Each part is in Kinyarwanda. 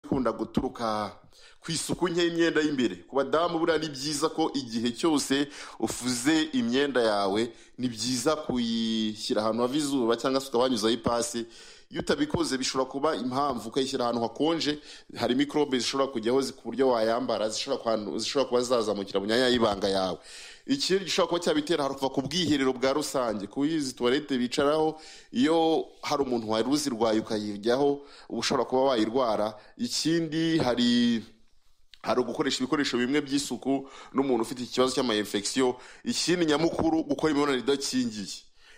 ikunda guturuka ku isuku nke y'imyenda y'imbere ku badamu buriya ni byiza ko igihe cyose ufuze imyenda yawe ni byiza kuyishyira ahantu hava izuba cyangwa se ukabanyuzaho ipasi iyo utabikoze bishobora kuba impamvu ukayishyira ahantu hakonje hari mikorobe zishobora kujyaho ku buryo wayambara zishobora kuba zazamukira mu myanya y'ibanga yawe ikindi gishobora kuba cyabitera haruva ku bwiherero bwa rusange ku izi tuwarete bicaraho iyo hari umuntu wari uzirwaye ukayiryaho uba ushobora kuba wayirwara ikindi hari hari ugukoresha ibikoresho bimwe by'isuku n'umuntu ufite ikibazo cy'amayinfegisiyo ikindi nyamukuru gukora imibonano idakingiye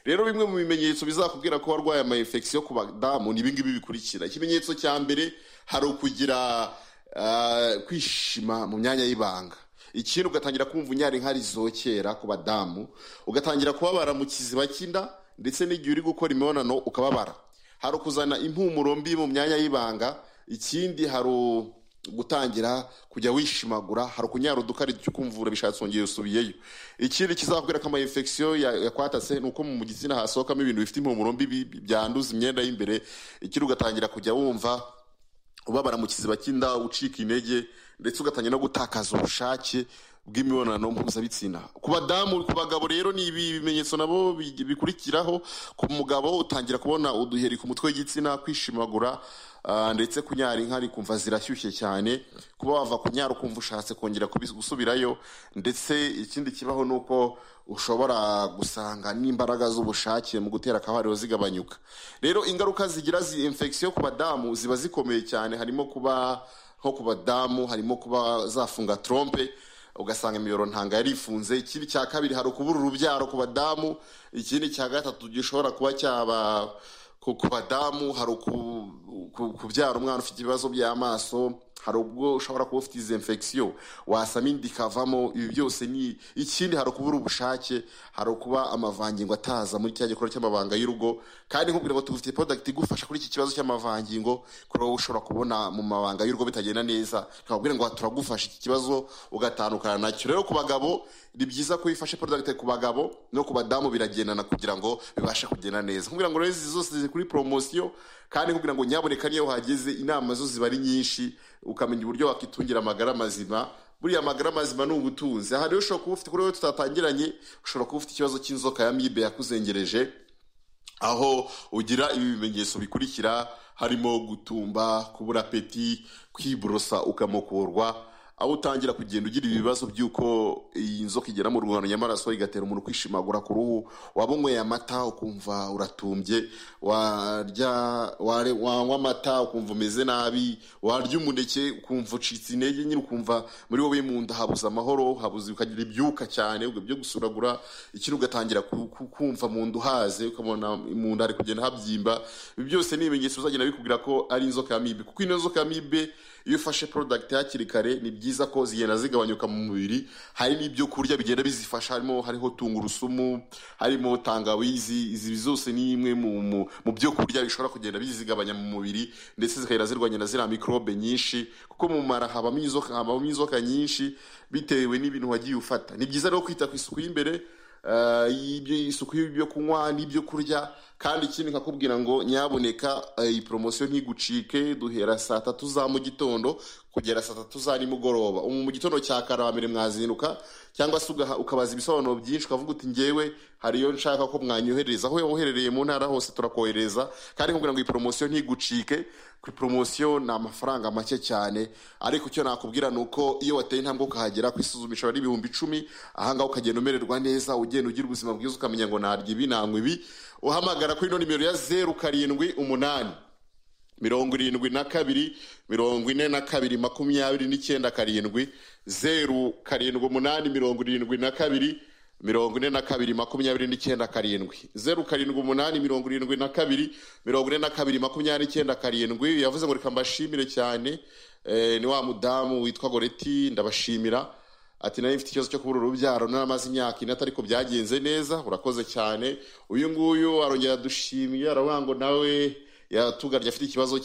rero bimwe mu bimenyetso bizakubwira ko warwaye amayinfegisiyo ku badamu ni ibingibi bikurikira ikimenyetso cya mbere hari ukugira kwishima mu myanya y'ibanga ikindi ugatangira kumva unyari nkari zokera ku badamu ugatangira kubabara mu kiziba cy'inda ndetse n'igihe uri gukora imibonano ukababara hari ukuzana impumuro mbi mu myanya y'ibanga ikindi hari gutangira kujya wishimagura hari ukunyara udukari ukumvura bishatse wongeye usubiyeyo ikindi kizakubwira ko amayinfegisiyo yakwatase ni uko mu gitsina hasohokamo ibintu bifite impumuro mbi byanduza imyenda y'imbere ikindi ugatangira kujya wumva ubabara mu kiziba cy'inda ucika intege ndetse ugatangira no gutakaza ubushake bw'imibonano mpuzabitsina ku badamu ku bagabo rero ni ibi bimenyetso nabo bikurikiraho ku mugabo utangira kubona uduheri ku mutwe w'igitsina kwishimagura ndetse kunyara inka kumva zirashyushye cyane kuba wava kunyara ukumva ushatse kongera gusubirayo ndetse ikindi kibaho ni uko ushobora gusanga n'imbaraga z'ubushake mu gutera akabariro zigabanyuka rero ingaruka zigira infegisiyo ku badamu ziba zikomeye cyane harimo kuba nko ku badamu harimo kuba zafunga trompe ugasanga imiyoboro ntabwo yari ifunze ikibi cya kabiri hari ukubura urubyaro ku badamu ikindi cya gatatu gishobora kuba cyaba ku badamu hari kubyara umwana ufite ibibazo by'amaso hari ubwo ushobora kuba ufite izi infegisiyo wasama indi ikavamo ibi byose ni ikindi hari ukubura ubushake hari ukuba amavangingo ataza muri cya gikorwa cy'amabanga y'urugo kandi nkubwira ngo tugufite podagiti igufasha kuri iki kibazo cy'amavangingo kuri wowe ushobora kubona mu mabanga y'urugo bitagenda neza ntabwo ngo turagufasha iki kibazo ugatandukana nacyo rero ku bagabo ni byiza ko wifashe podagiti ku bagabo no ku badamu biragendana kugira ngo bibashe kugenda neza nkubwira ngo rero izi zose ziri kuri poromosiyo kandi kugira ngo nyaboneka niyo hageze inama zo ziba ari nyinshi ukamenya uburyo wakitungira amagara mazima buriya amagara mazima ni ubutunzi aha rero ushobora kuba ufite kuri wowe tutatangiranye ushobora kuba ufite ikibazo cy'inzoka ya mibe yakuzengereje aho ugira ibi bimenyetso bikurikira harimo gutumba kubura peti kwiborosa ukamukurwa aho utangira kugenda ugira ibibazo by'uko iyi nzoka igera mu rungano nyamaraso igatera umuntu kwishimagura ku ruhu waba unyweye amata ukumva uratumbye wanywa amata ukumva umeze nabi warya umuneke ukumva ucitse intege nyine ukumva muri wowe mu nda habuze amahoro habuze ukagira ibyuka cyane byo gusuragura ikindi ugatangira kumva mu nda uhaze ukabona mu nda hari kugenda habyimba ibi byose ni ibimenyetso bizagenda bikubwira ko ari inzoka ya mibe kuko ino nzoka ya mibe iyo ufashe porodagiti hakiri kare ni byiza ko zigenda zigabanyuka mu mubiri harimo ibyo kurya bigenda bizifasha harimo hariho tungurusumu harimo tangawizi izi zose ni imwe mu byo kurya bishobora kugenda bizigabanya mu mubiri ndetse zikagenda zirwanya na ziriya mikorobe nyinshi kuko mu mara habamo inzoka nyinshi bitewe n'ibintu wagiye ufata ni byiza rero kwita ku isuku y'imbereye isuku y'ibyo kunywa n'ibyo kurya kandi ikindi nkakubwira ngo nyaboneka iyi poromosiyo ntigucike duhera saa tatu za mu gitondo kugera saa tatu za nimugoroba mu gitondo cya karambere mwazinduka cyangwa se ukabaza ibisobanuro byinshi ukavuga uti ngewe hariyo nshaka ko mwanyohereza aho woherereye mu ntara hose turakohereza kandi nkubwira ngo iyi poromosiyo ntigucike kuri poromosiyo ni amafaranga make cyane ariko icyo nakubwira ni uko iyo wateye intambwe ukahagera ku isuzumisha ari ibihumbi icumi ahangaha ukagenda umererwa neza ugenda ugira ubuzima bwiza ukamenya ngo narya ibi nanywa ibi uhamagara kuri ino nimero ya zeru karindwi umunani mirongo irindwi na kabiri mirongo ine na kabiri makumyabiri n'icyenda karindwi zeru karindwi umunani mirongo irindwi na kabiri mirongo ine na kabiri makumyabiri n'icyenda karindwi zeru karindwi umunani mirongo irindwi na kabiri mirongo ine na kabiri makumyabiri n'icyenda karindwi yavuze ngo reka mbashimire cyane ni wa mudamu witwa goreti ndabashimira ati nayo mfite ikibazo cyo kubura urubyaro naramaze imyaka ine atari ko byagenze neza urakoze cyane uyu nguyu arongera adushimye aravuga ngo nawe yatugarye afite ikibazo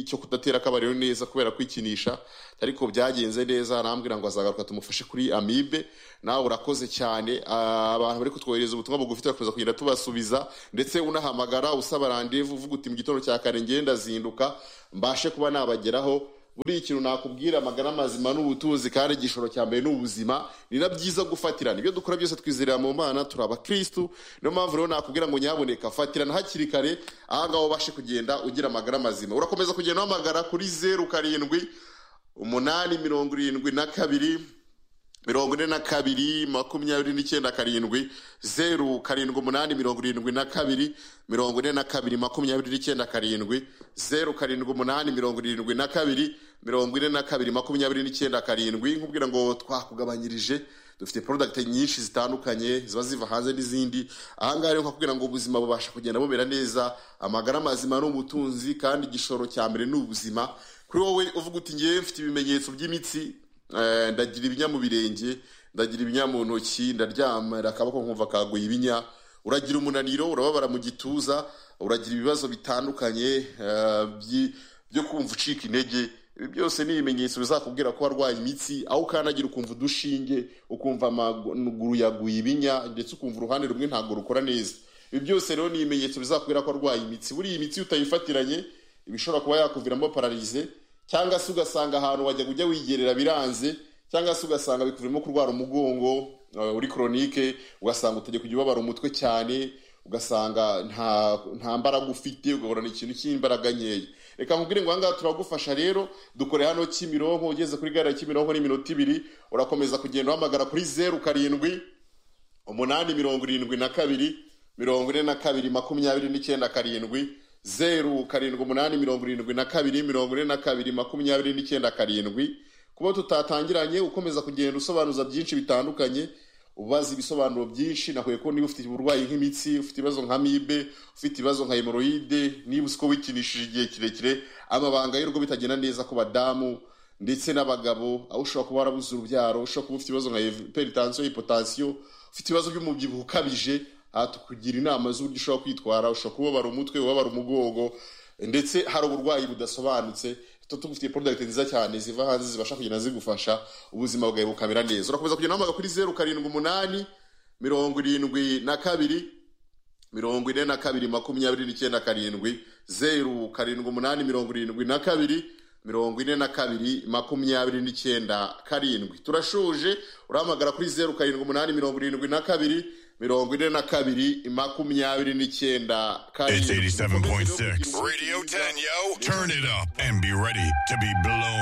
cyo kudatera akabariro neza kubera kwikinisha ariko byagenze neza arambwira ngo azagaruka tumufashe kuri amibe nawe urakoze cyane abantu bari kutwohereza ubutumwa bugufi turakomeza kugenda tubasubiza ndetse unahamagara usaba randevu uvuga uti mu gitondo cya kare ngenda zinduka mbashe kuba nabageraho buriya ikintu nakubwira amagara mazima n'ubutunzi kandi igishoro cya mbere n'ubuzima ni na byiza gufatirana ibyo dukora byose twizerera mu mana turi abakirisitu niyo mpamvu rero nakubwira ngo nyaboneka fatirana hakiri kare ahangaha ubashe kugenda ugira amagara mazima urakomeza kugenda uhamagara kuri zeru karindwi umunani mirongo irindwi na kabiri mirongo ine na kabiri makumyabiri n'icyenda karindwi zeru karindwi umunani mirongo irindwi na kabiri mirongo ine na kabiri makumyabiri n'icyenda karindwi zeru karindwi umunani mirongo irindwi na kabiri mirongo ine na kabiri makumyabiri n'icyenda karindwi nkubwira ngo twakugabanyirije dufite porodagiti nyinshi zitandukanye ziba ziva hanze n'izindi ahangaha rero nkakubwira ngo ubuzima bubasha kugenda bumera neza amagara mazima n'ubutunzi kandi igishoro cya mbere ni ubuzima kuri wowe uvuga uti ngewe mfite ibimenyetso by'imitsi Eh, ndagira ibinya mu birenge ndagira ibinya mu ntoki ndaryamira akaboko nkumva kaguye ibinya uragira umunaniro urababara mu gituza uragira ibibazo bitandukanye eh, byi- byo kumva ucika intege ibi byose ni ibimenyetso bizakubwira ko warwaye imitsi aho ukandagira ukumva udushinge ukumva amaguru yaguye ibinya ndetse ukumva uruhande rumwe ntabwo rukora neza ibi byose rero ni ibimenyetso bizakubwira ko warwaye imitsi buriya imitsi iyo utayifatiranye ibishobora kuba yakuviramo pararize cyangwa se ugasanga ahantu wajya ujya wigerera biranze cyangwa se ugasanga bikuvuyemo kurwara umugongo eh, uri koronike ugasanga utajya kujya ubabara umutwe cyane ugasanga nta nta mbaraga ufite ugahorana ikintu cy'imbaraga nkeya reka nkubwire ngo ahangaha turagufasha rero dukore hano kimironko ugeze kuri gare ya kimironko n'iminota ibiri urakomeza kugenda uhamagara kuri zeru karindwi umunani mirongo irindwi na kabiri mirongo ine na kabiri makumyabiri n'icyenda karindwi zeru karindwi umunani mirongo irindwi na kabiri mirongo ine na kabiri makumyabiri n'icyenda karindwi kuba tutatangiranye ukomeza kugenda usobanuza byinshi bitandukanye ubaza ibisobanuro byinshi nahuye ko niba ufite uburwayi nk'imitsi ufite ibibazo nka mibe ufite ibibazo nka hemoroide niba uzi ko wikinishije igihe kirekire amabanga y'urugo bitagenda neza ku badamu ndetse n'abagabo aho ushobora kuba warabuze urubyaro ushobora kuba ufite ibibazo nka peritansiyo hipotansiyo ufite ibibazo by'umubyibuho ukabije aha tukugira inama z'uburyo ushobora kwitwara ushobora kubabara umutwe ubabara umugongo ndetse hari uburwayi budasobanutse tuba tugufitiye porodagiti nziza cyane ziva hanze zibasha kugenda zigufasha ubuzima bwawe bukamera neza urakomeza kugenda uhamagara kuri zeru karindwi umunani mirongo irindwi na kabiri mirongo ine na kabiri makumyabiri n'icyenda karindwi zeru karindwi umunani mirongo irindwi na kabiri mirongo ine na kabiri makumyabiri n'icyenda karindwi turashuje urahamagara kuri zeru karindwi umunani mirongo irindwi na kabiri mirongo ine na kabiri makumyabiri n'icyenda It's karindwi 87.6. Radio 10, yo. Turn it up and be ready to be blown.